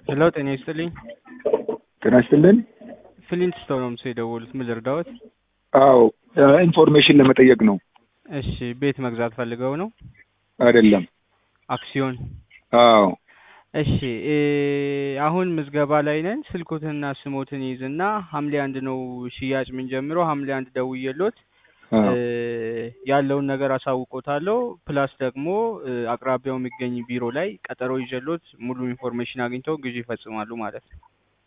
ሄሎ ጤና ይስጥልኝ። ጤና ይስጥልን። ፍሊንት ስቶን ነው ምስል የደወሉት። ምን ልርዳዎት? አዎ ኢንፎርሜሽን ለመጠየቅ ነው። እሺ ቤት መግዛት ፈልገው ነው? አይደለም። አክሲዮን። አዎ እሺ እ አሁን ምዝገባ ላይ ነን። ስልኮትንና ስሞትን ይዝና ሐምሌ አንድ ነው ሽያጭ የምንጀምረው። ሐምሌ አንድ ደውዬሎት አዎ እ ያለውን ነገር አሳውቆታለሁ። ፕላስ ደግሞ እ አቅራቢያው የሚገኝ ቢሮ ላይ ቀጠሮ ይዤሎት ሙሉ ኢንፎርሜሽን አግኝተው ግዢ ይፈጽማሉ ማለት ነው።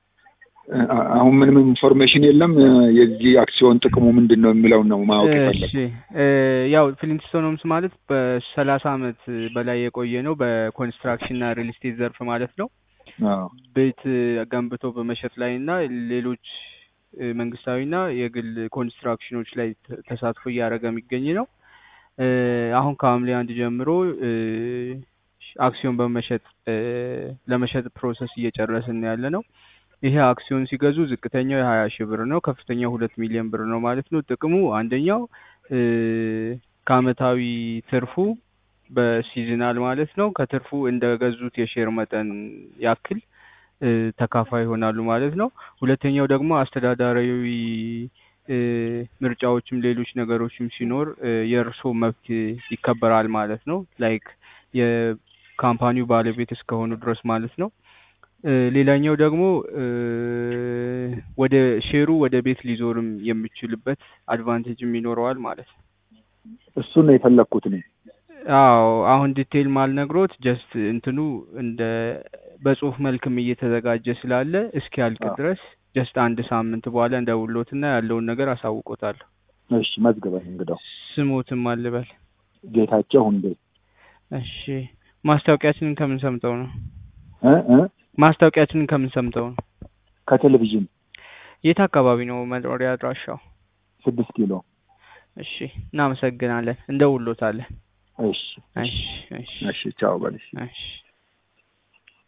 አ- አሁን ምንም ኢንፎርሜሽን የለም። የዚህ አክሲዮን ጥቅሙ ምንድን ነው የሚለውን ነው ማወቅ የፈለግ እሺ እ ያው ፍሊንትስቶን ሆምስ ማለት በሰላሳ አመት በላይ የቆየ ነው በኮንስትራክሽን እና ሪል ስቴት ዘርፍ ማለት ነው። አዎ ቤት ገንብቶ በመሸጥ ላይ እና ሌሎች እ መንግስታዊና የግል ኮንስትራክሽኖች ላይ ተ- ተሳትፎ እያደረገ የሚገኝ ነው። እ አሁን ከሐምሌ አንድ ጀምሮ እ አክሲዮን በመሸጥ እ ለመሸጥ ፕሮሰስ እየጨረስን ያለ ነው። ይሄ አክሲዮን ሲገዙ ዝቅተኛው የሀያ ሺህ ብር ነው። ከፍተኛው ሁለት ሚሊዮን ብር ነው ማለት ነው። ጥቅሙ አንደኛው እ ከአመታዊ ትርፉ በሲዝናል ማለት ነው ከትርፉ እንደገዙት የሼር መጠን ያክል እ ተካፋይ ይሆናሉ ማለት ነው። ሁለተኛው ደግሞ አስተዳዳራዊ እ ምርጫዎችም ሌሎች ነገሮችም ሲኖር እ የእርሶ መብት ይከበራል ማለት ነው። ላይክ የካምፓኒው ባለቤት እስከሆኑ ድረስ ማለት ነው። እ ሌላኛው ደግሞ እ ወደ ሼሩ ወደ ቤት ሊዞርም የሚችልበት አድቫንቴጅም ይኖረዋል ማለት ነው። እሱን ነው የፈለግኩት እኔ። አዎ አሁን ዲቴይል ማልነግሮት ጀስት እንትኑ እንደ በጽሁፍ መልክም እየተዘጋጀ ስላለ እስኪያልቅ አዎ። ድረስ ጀስት አንድ ሳምንት በኋላ እንደውሎትና ያለውን ነገር አሳውቆታለሁ። እሺ መዝግበኝ እንግዳው። ስሞትም አልበል። ጌታቸው ሁንዴ እሺ ማስታወቂያችንን ከምን ሰምተው ነው? እ እ ማስታወቂያችንን ከምን ሰምተው ነው? ከቴሌቪዥን የት አካባቢ ነው መኖሪያ አድራሻው? ስድስት ኪሎ። እሺ እናመሰግናለን። እንደውሎታለን። እሺ እሺ እሺ እሺ ቻው በልሽ። እሺ